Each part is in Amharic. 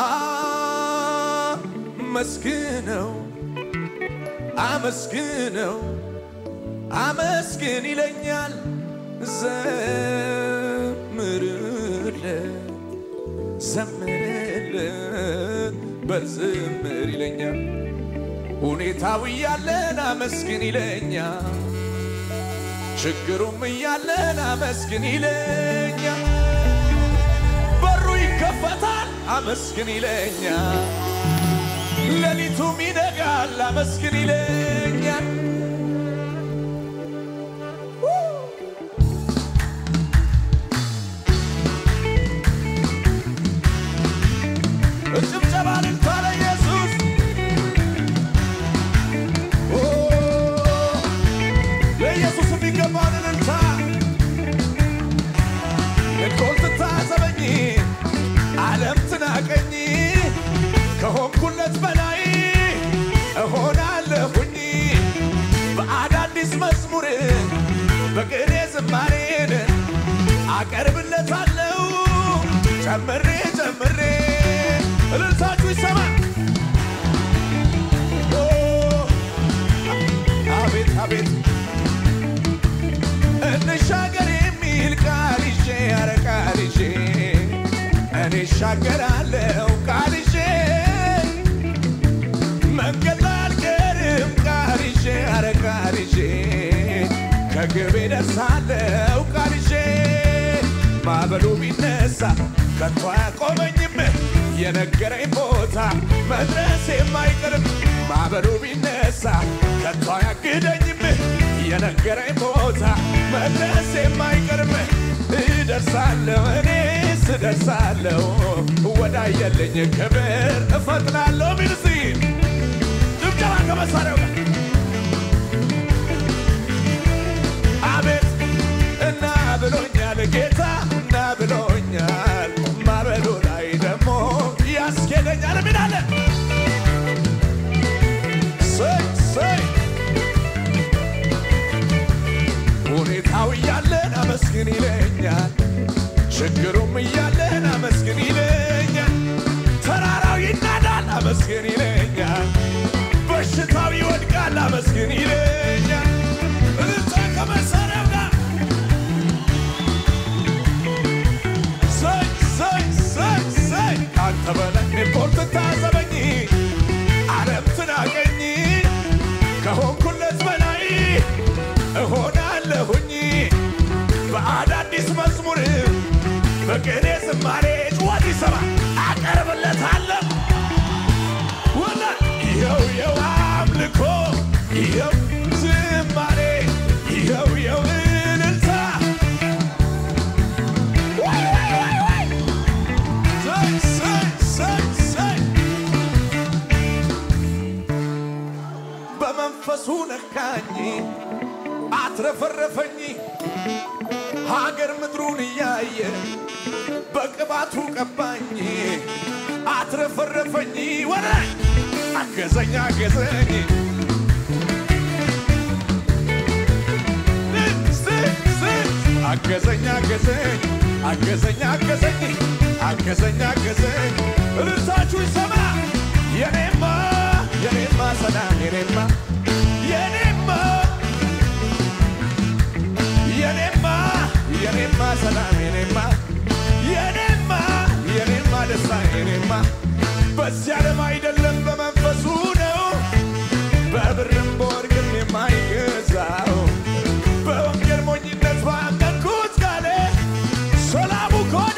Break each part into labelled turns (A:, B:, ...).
A: አመስግነው አመስግነው አመስግን ይለኛል ዘምርለት ዘምርለት በዝምር ይለኛል ሁኔታው እያለን አመስግን ይለኛል ችግሩም እያለን አመስግን ይለኛል በሩ ይከፈታል አመስግን ይለኛል ሌሊቱም ይነጋል አመስግን ይለኛል ጭብጨባ ልልታ ለኢየሱስ ኦ፣ ለኢየሱስ የሚገባውን እልልታ እኮል ትታዘበኝ ዓለም ትናቀኝ ከሆንኩለት በላይ እሆናለሁኝ በአዳዲስ መዝሙር በቅኔ ዝማሬን አቀርብለታለሁ ጨምሬ ጨምሬ እልልታችሁ ይሰማ ኦ፣ አቤት አቤት እንሻገር የሚል ቃል ይዤ ኧረ ቃል ይዤ እኔ እሻገራለሁ ቃል ይዤ መንገድ ላይ አልቀርም ቃል ይዤ ኧረ ቃል ይዤ ከግቤ ደርሳለሁ ቃል ይዤ ማዕበሉ ቢነሳ ከቶ አያቆመኝም የነገረኝ ቦታ መድረስ የማይቀርም ማዕበሉ ቢነሳ ከቶ አያግደኝም የነገረኝ ቦታ መድረስ የማይቀርም እደርሳለሁ እኔስ እደርሳለሁ ወዳየልኝ ክብር እፈጥናለሁ ሚል እስቲ ጭብጨባ ከመሳሪያው ጋር አቤት እና ብሎኛል ጌታ እና ብሎኛል ማበሉ ላይ ደግሞ ያስኬደኛል ሚላለ ሰይ ሰይ ሁኔታው እያለን አመስግን ይለኛል ችግሩም እያለን አመስግን ይለኛል ተራራው ይናዳል አመስግን ይለኛል በሽታው ይወድቃል አመስግን ይለኛል እልልታ ከመሳሪያው ጋር ሰይ ሰይ ሰይ ሰይ አንተ በላይ ሪፖርት ታዘበኝ ዓለም ትናቀኝ ከሆንኩለት በላይ እሆናለሁኝ በአዳዲስ መዝሙር በቅኔ ዝማሬ ጭወት ይሰማ አቀርብለታለሁ ወላ ይኸው የው አምልኮ ይኸው ዝማሬ ይኸው የው እልልታ ወይ ወይ ወይ ወይ ሰይ ሰይ ሰይ ሰይ በመንፈሱ ነካኝ አትረፈረፈኝ ሀገር ምድሩን እያየ በቅባቱ ቀባኝ አትረፈረፈኝ ወረ አገዘኝ አገዘኝ አገዘኝ አገዘኝ አገዘኝ አገዘኝ አገዘኝ አገዘኝ እልልታችሁ ይሰማ የኔማ የኔማ ሰላም የኔማ የኔማ የኔማ የኔማ ሰላም የኔማ የኔማ የኔማ ደስታ የኔማ በዚህ ዓለም አይደለም በመንፈሱ ነው በብርም በወርቅም የማይገዛው በወንጌል ሞኝነት ባመንኩት ቃል ሰላሙ ኮኔ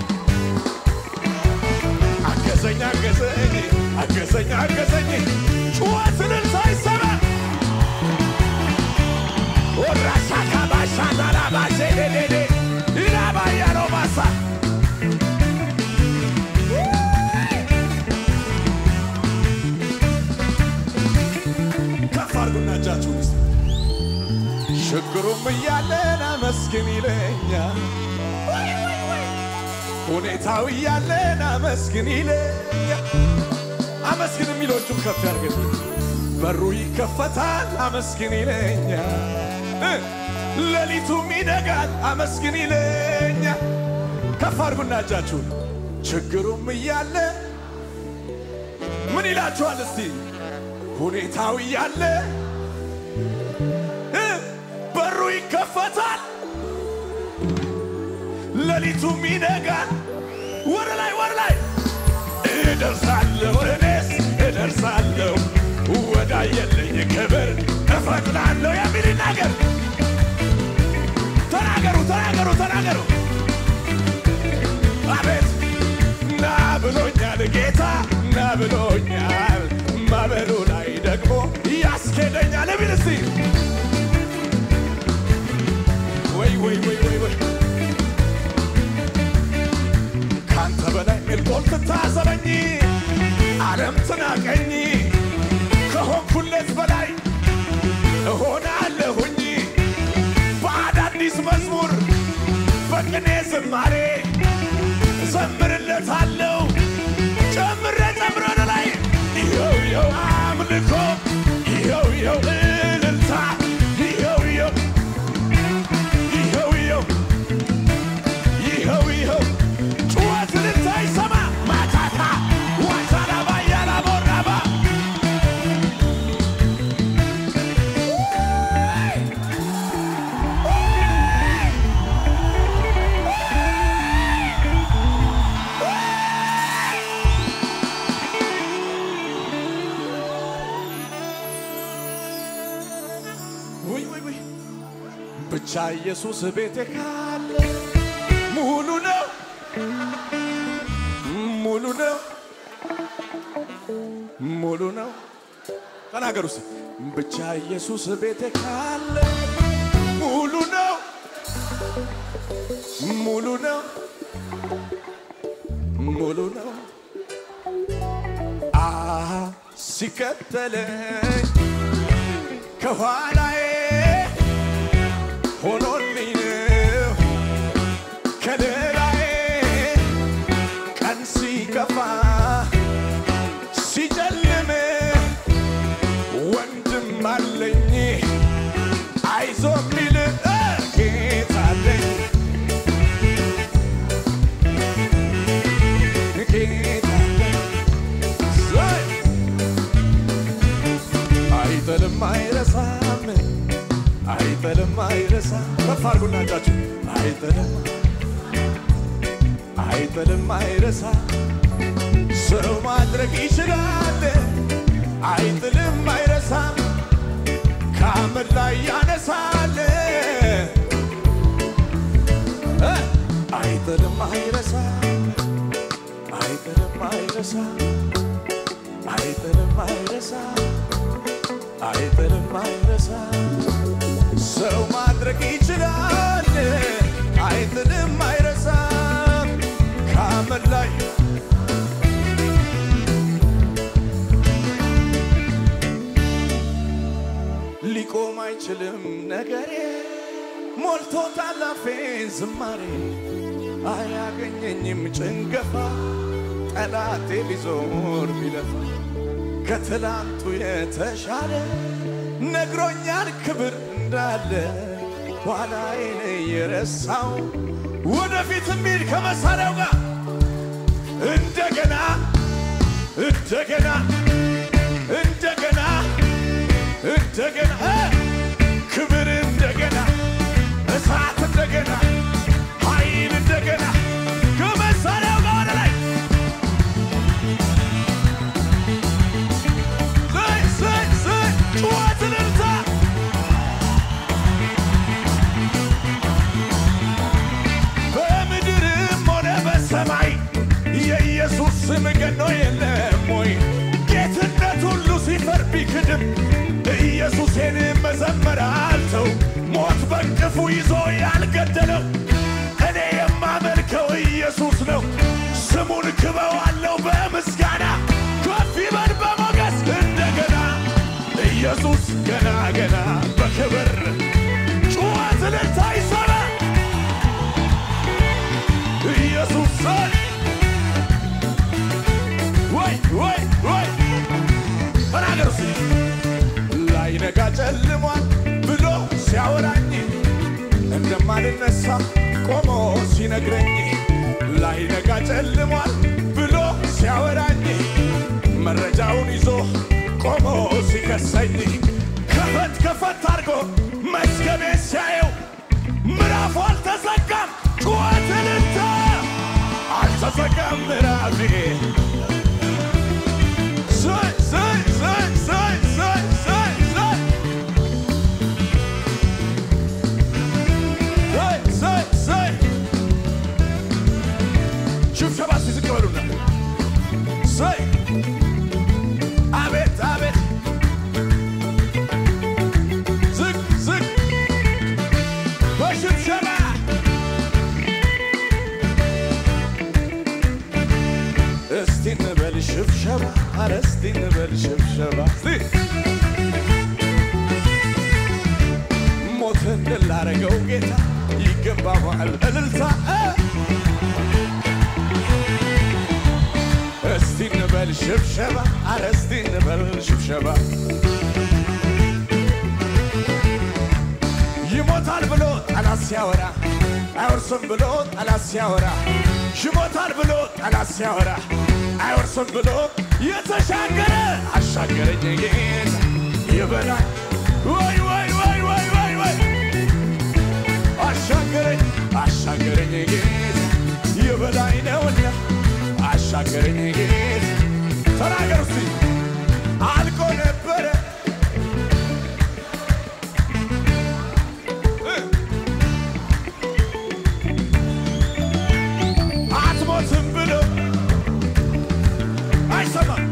A: አገዘኝ አገዘኝ አገዘኝ አገዘኝ ጩኸትንን ሳይሰማ ወራሻካ ባሻታላ ባሴዴዴዴ ኢላባያለው ማሳ ከፍ አድርጉና እጃችሁን እስቲ ችግሩም እያለን አመስግን ይለኛል ሁኔታው እያለን አመስግን ይለኛል አመስግን የሚሎቹም ከፍ ያርገት በሩ ይከፈታል አመስግን ይለኛል እ ሌሊቱም ይነጋል አመስግን ይለኛል ከፍ አድርጉና እጃችሁን ችግሩም እያለ ምን ይላችኋል እስቲ ሁኔታው እያለ እ በሩ ይከፈታል ሌሊቱም ይነጋል ወደ ላይ ወደ ላይ እደርሳለሁ እኔስ እደርሳለሁ ወዳየልኝ ክብር እፈጥናለሁ የሚል ይናገር ተናገሩ ተናገሩ ተናገሩ አቤት ና ብሎኛል ጌታ ና ብሎኛል ማበሉ ላይ ደግሞ ያስኬደኛል የሚል እስቲ ወይ ወይ ወይ ወይ ወይ ካንተ በላይ ሚልቆል ትታዘበኝ ዓለም ትናቀኝ ከሆንኩለት በላይ እሆናለሁኝ በአዳዲስ መዝሙር በቅኔ ዝማሬ ዘምርለታለሁ ጨምረ ጨምረ ወደ ላይ ይኸው ይኸው አምልኮ ይኸው ይኸው እልልታ ይኸው ይኸው ይኸው ይኸው ይኸው ይኸው ጩኸት እልልታ ይሰማ ማታታ ዋሳላባ ያላቦራባ ውይ ውይ ውይ ብቻ ኢየሱስ ቤቴ ካለ ሙሉ ነው ሙሉ ነው ሙሉ ነው ተናገሩ እስቲ ብቻ ኢየሱስ ቤቴ ካለ ሙሉ ነው ሙሉ ነው ሙሉ ነው አ ሲከተለኝ ከኋላዬ ሆኖልኝ ነው ከለላዬ ቀን ሲከፋ ሲጨልም ወንድም አለኝ አይዞ ሚል ጌታ አለኝ ጌታ አለኝ ዘይ አይጥልም አይረሳም አይጥልም አይረሳም ከፍ አድርጉና እጃችሁ አይጥልም አይጥልም አይረሳም ሰው ማድረግ ይችላል አይጥልም አይረሳም ከአመድ ላይ ያነሳል እ አይጥልም አይረሳም አይጥልም አይረሳም አይጥልም አይረሳም አይጥልም አይረሳም ሰው ማድረግ ይችላል አይጥልም አይረሳም ከአመድ ላይ ሊቆም አይችልም ነገሬ ሞልቶታል አፌን ዝማሬ አያገኘኝም ጭንገፋ ጠላቴ ቢዞር ቢለፋ ከትላንቱ የተሻለ ነግሮኛል ክብር እንዳለ ኋላዬን የረሳው ወደፊት የሚል ከመሳሪያው ጋር እንደገና እንደገና እንደገና እንደገና እ ክብር እንደገና እሳት እንደገና ኃይል እንደገና ከመሳሪያው ጋር ወደ ላይ ዘይ ዘይ ዘይ ጩኸት እልልታ በምድርም ሆነ በሰማይ የኢየሱስ ስም ገኖ የለም ወይ? ጌትነት ሁሉ ሲፈር ቢክድም ኢየሱሴን መዘመር አልተው። ሞት በእንቅፉ ይዞ ያልገደለው እኔ የማመልከው ኢየሱስ ነው። ስሙን ክበዋለው በምስጋና ከፍ ይበል በሞገስ እንደገና ኢየሱስ ገና ገና በክብር ጩኸት እልልታ ይሰማ ኢየሱስ ወይ ወይ ወይ ተናገር እስቲ ላይነጋ ጨልሟል ብሎ ሲያወራኝ እንደማልነሳ ቆሞ ሲነግረኝ ላይነጋ ጨልሟል ብሎ ሲያወራኝ መረጃው ቆሞ ሲከሰኝ ከፈት ከፈት አድርጎ መዝገቤ ሲያየው ምዕራፉ አልተዘጋም። ጩኸት እልልታ አልተዘጋም ምዕራፌ ዘይ ዘይ ዘይ ዘይ ዘይ ዘይ ዘይ ዘይ ዘይ ዘይ ሽብሸባ እስቲ ዝቅ በሉና ዘይ አቤት አቤት ዝቅ ዝቅ በሽብሸባ እስቲ እንበል ሽብሸባ አረ እስቲ እንበል ሽብሸባ እስቲ ሞትን ድል ላረገው ጌታ ይገባዋል እልልታ እስቲ እንበል ሽብሸባ አረ እስቲ እንበል ሽብሸባ ይሞታል ብሎ ጠላት ሲያወራ አይወርስም ብሎ ጠላት ሲያወራ ይሞታል ብሎ ጠላት ሲያወራ አይወርስም ብሎ የተሻገረ አሻገረኝ ጌታ ይበላል ወይ ወይ ወይ ወይ ወይ ወይ አሻገረኝ አሻገረኝ ጌታ ይበላኝ ነውና አሻገረኝ ጌታ ተናገር እስቲ አልቆ ነበረ አትሞትም ብሎ አይሰማም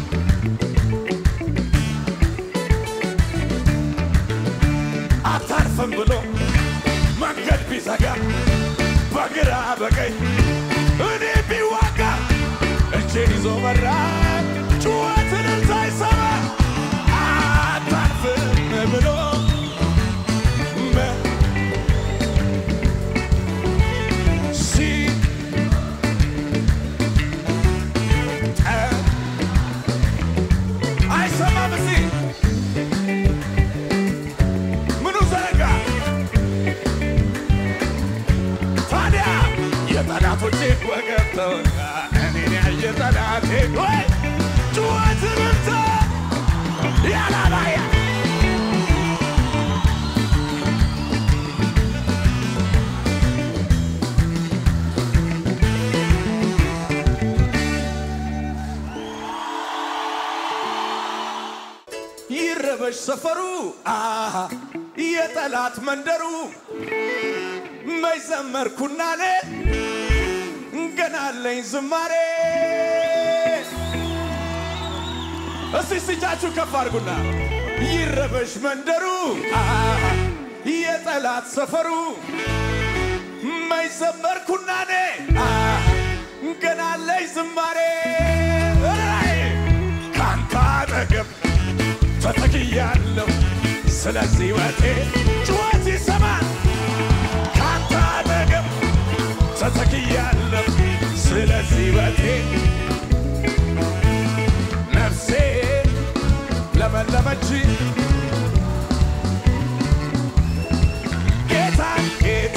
A: አታርፍም ብሎ መንገድ ቢዘጋ በግራ በቀኝ እኔ ቢዋጋ እጄን ይዞ መራ ጩኸትን ሳይሰማ አታርፍም ብሎ መ- ሲ ጠ- አይሰማም እዚህ ምኑ ዘረጋ ታዲያ የጠላቶቼ ወገብ ተወጋ እኔን ያየ ጠላቴ ወይ ጩኸት ምርታ ያላባያ ይረበሽ ሰፈሩ አሃ የጠላት መንደሩ መይዘመርኩና ኔ ገና አለኝ ዝማሬ እስቲ ስጃችሁ ከፍ አድርጉና ይረበሽ መንደሩ አሃ የጠላት ሰፈሩ መይዘመርኩና ኔ አሃ ገና አለኝ ዝማሬ ራይ ካንተ አጠገብ ተተክያለሁ ስለዚህ ወቴ ጩኸት ይሰማል ካንተ አጠገብ ተተክያለሁ ስለዚህ ወቴ ነፍሴ ለመለመች ጌታ ጌታ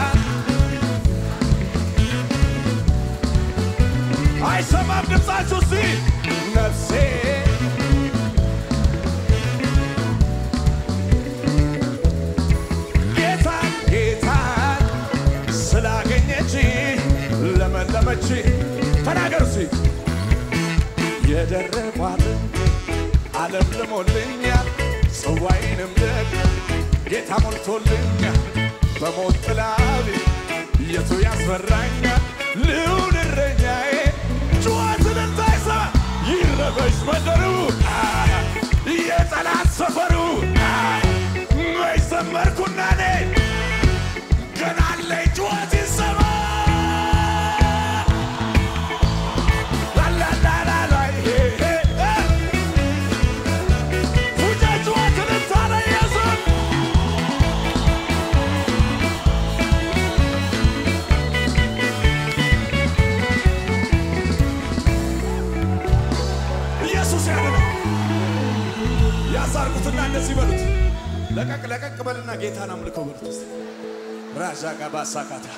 A: አይሰማም ድምፃችሁ ሲ ነፍሴ ጌታ ጌታ ስላገኘች ለመለመች ተናገር ሲ የደረቋት ዓለም ልሞልኛል ጽዋይንም ደግ ጌታ ሞልቶልኛል በሞት ጥላ የቱ ያስፈራኛል ልዑል እረኛዬ ጩኸትን እንዳይሰማ ይረበሽ መንደሩ አሃ፣ የጠላት ሰፈሩ አሃ፣ መይዘመርኩና እኔ ገና አለኝ ጩኸት ይሰማ ላላላላላ ይሄ ይሄ እ ፉጨ ጩኸትን እንታለ ኢየሱስ ኢየሱስ ያድናል። ያሳርጉትና እንደዚህ በሉት፣ ለቀቅ ለቀቅ በልና ጌታን አምልከው በሉት። እስቲ ራዣ ጋባ ሳካታ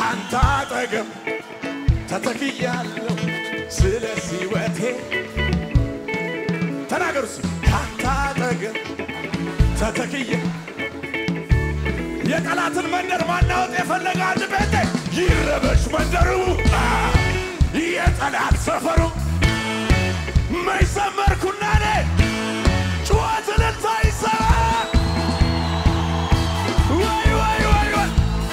A: ካንተ አጠገብ ተተክያለሁ ስለዚህ ሕይወቴ ተናገሩ እስኪ ካንተ አጠገብ ተተክያ የጠላትን መንደር ማናወጥ የፈለገ አንድ ቤቴ ይረበሽ መንደሩ አ፣ የጠላት ሰፈሩ መይሰመርኩና ኔ ጩኸት እልልታ ይሰማ ወይ ወይ ወይ ወይ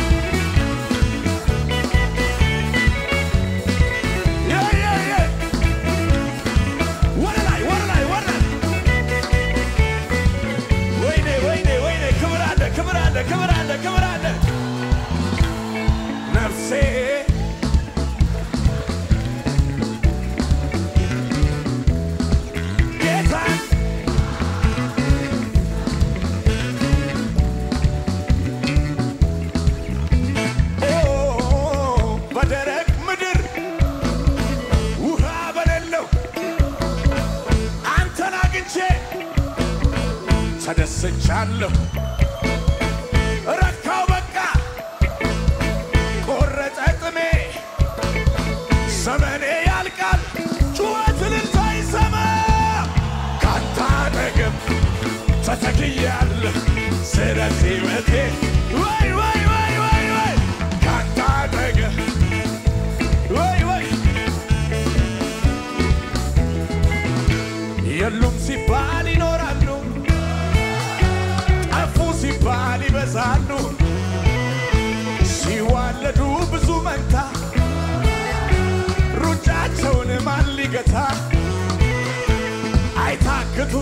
A: የ የ የ ወደ ላይ ወደ ላይ ወደ ላይ ወይኔ ወይኔ ወይኔ ክብር አለ ክብር አለ ክብር አለ ክብር አለ ነፍሴ ጌታን ኦ በደረቅ ምድር ውሃ በሌለው አንተን አግኝቼ ተደስቻለሁ። ረካው በቃ ቆረጠ ጥሜ ዘመኔ ያልቃል ጩኸት እልልታ ይሰማ ካንተ አጠገብ ተተክያለሁ ስለዚህ ሕይወቴ ወይ ወይ ወይ ወይ ወይ ካንተ አጠገብ ወይ ወይ የሉም ሲባል ይኖራሉ ጠፉ ሲባል ይበዛሉ ሲዋለዱ ብዙ መንታ ሩጫቸውን ማን ሊገታ አይታክቱ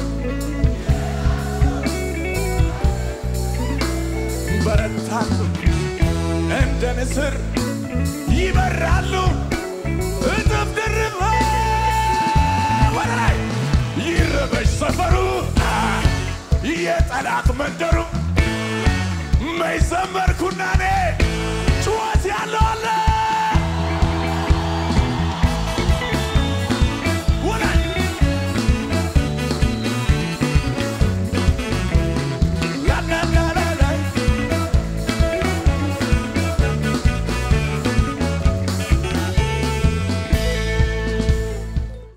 A: በረታሉ እንደ ንስር ይበራሉ እጥፍ ድርብ ወደ ላይ ይረበሽ ሰፈሩ አ፣ የጠላት መንደሩ መይዘመርኩና እኔ